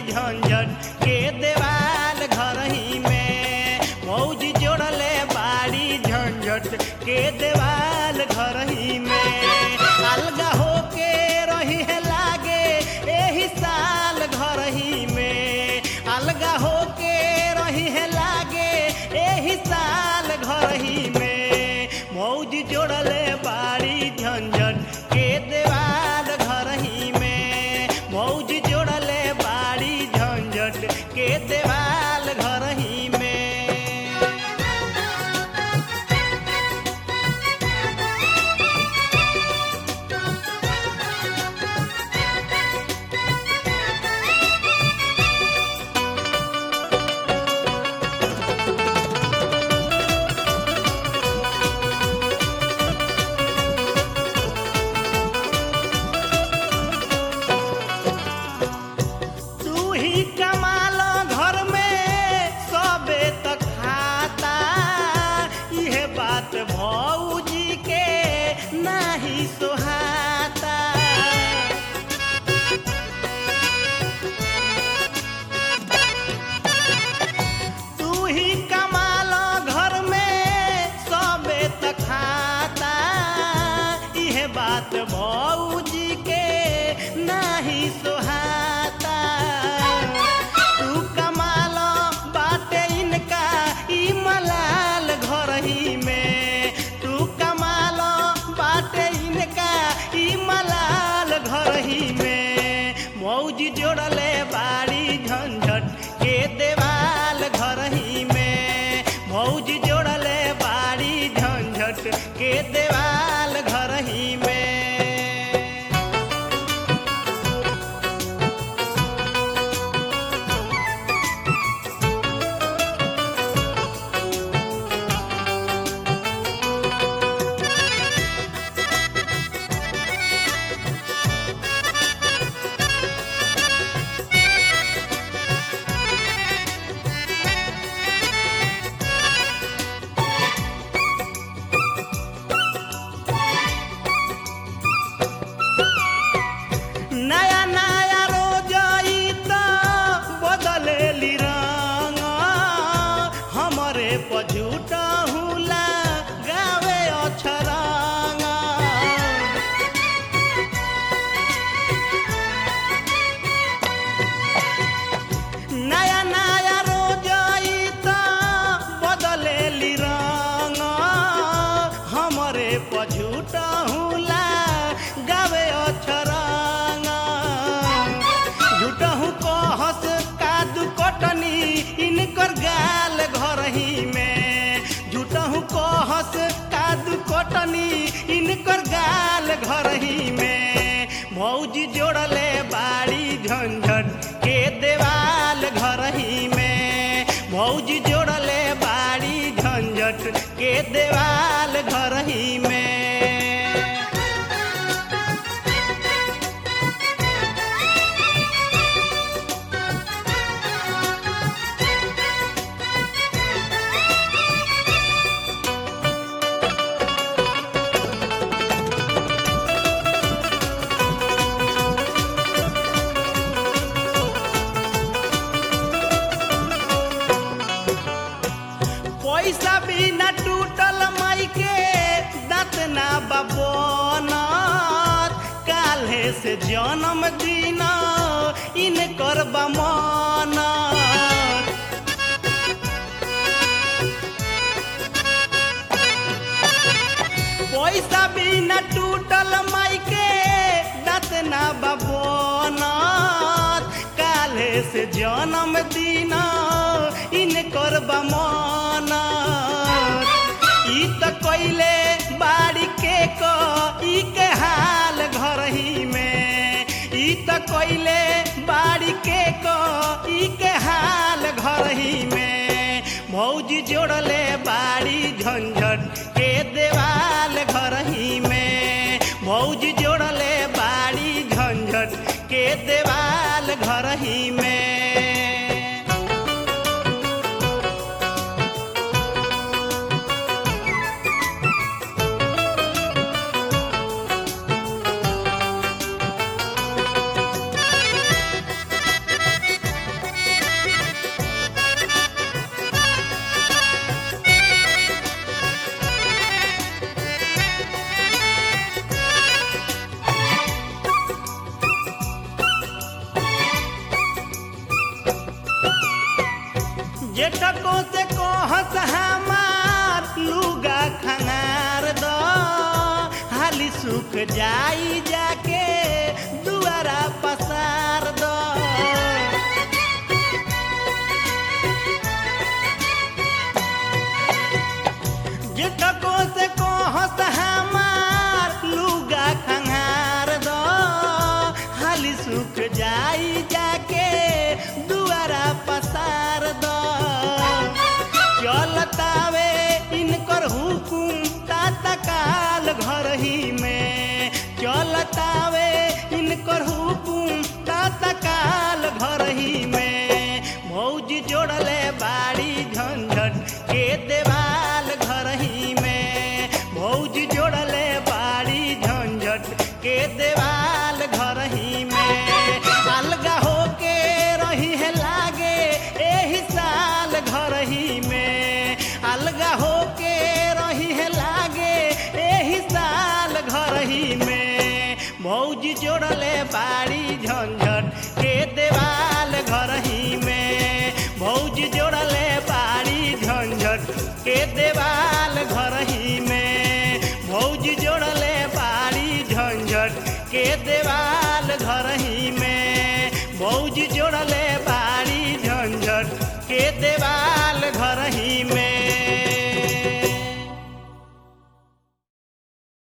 झंझट के देवाल घर ही में मौजी जोड़ले बाड़ी झंझट के देवाल घर ही में अलगा होके रही है लागे एही साल घर ही में अलगा होके रही है लागे एही साल घर ही में मौज जोड़ले बाड़ी झंझट के देवाल घर ही में मौज जोड़ले बाड़ी झंझट के देवाल घर ही में तू ही कमाल घर में सबे त खाता इहे बात भौजी के नाही सोहाता तू ही कमाल घर में सबे त खाता इहे बात भौजी के नाही सोहाता तू कमाल बाटे इनका ई मलाल घर ही में तू कमाल बाटे इनका ई मलाल घर ही में मौज जोड़ले बाड़ी झंझट के देवाल घर ही में मौज जोड़ले बाड़ी झंझट के देवाल घर ही में नया नया रोज ई त बदलेली रंग हमरे पझूटा हुला गावे अछरंग नया नया रोज ई त बदलेली रंग हमरे पझूटा हुला गावे अछरंग झूठहू कहस कादू कटनी इनकर गाल घर ही में झूठहू कहस कादू कटनी इनकर गाल घर ही में मौज जोड़ले बाड़ी झंझट के देवाल घर ही में मौज जोड़ले बाड़ी झंझट के देवाल घर ही में पैसा बिना टूटल माई के दांत ना बबनत काल्हे से जन्म दिन इनकर बमनत पैसा बिना टूटल माई के दांत ना बबनत काल्हे से जन्म दिन इनकर बमनत ई त कइले बाड़ी के क ई के हाल घर ही में ई त कइले बाड़ी के क ई के हाल घर ही में मौज जोड़ले बाड़ी झंझट के देवाल घर ही में मौज जोड़ले बाड़ी झंझट के देवाल घर ही में जेठको से कहस हमार लुगा खंगार द हाली सुख जाई जाके दुआरा पसार द जेठको से कहस हमार लुगा खंगार द हाली सुख जाई जाके दुआरा पसार द चलतावे इनकर हुकुम तातकाल घर ही में चलतावे इनकर हुकुम तातकाल घर ही में भौजी जोड़ले बाड़ी झंझट के देवाल घर ही में भौजी जोड़ले बाड़ी झंझट के देवाल घर ही में अलगा होके रही है लागे एही साल घर ही में अलगा होके रही है लागे एही साल घर ही में भौजी जोड़ले बाड़ी झंझट के देवाल घर ही में भौजी जोड़ले बाड़ी झंझट के देवाल घर ही में भौजी जोड़ले बाड़ी झंझट के देवाल घर ही में भौजी जोड़ले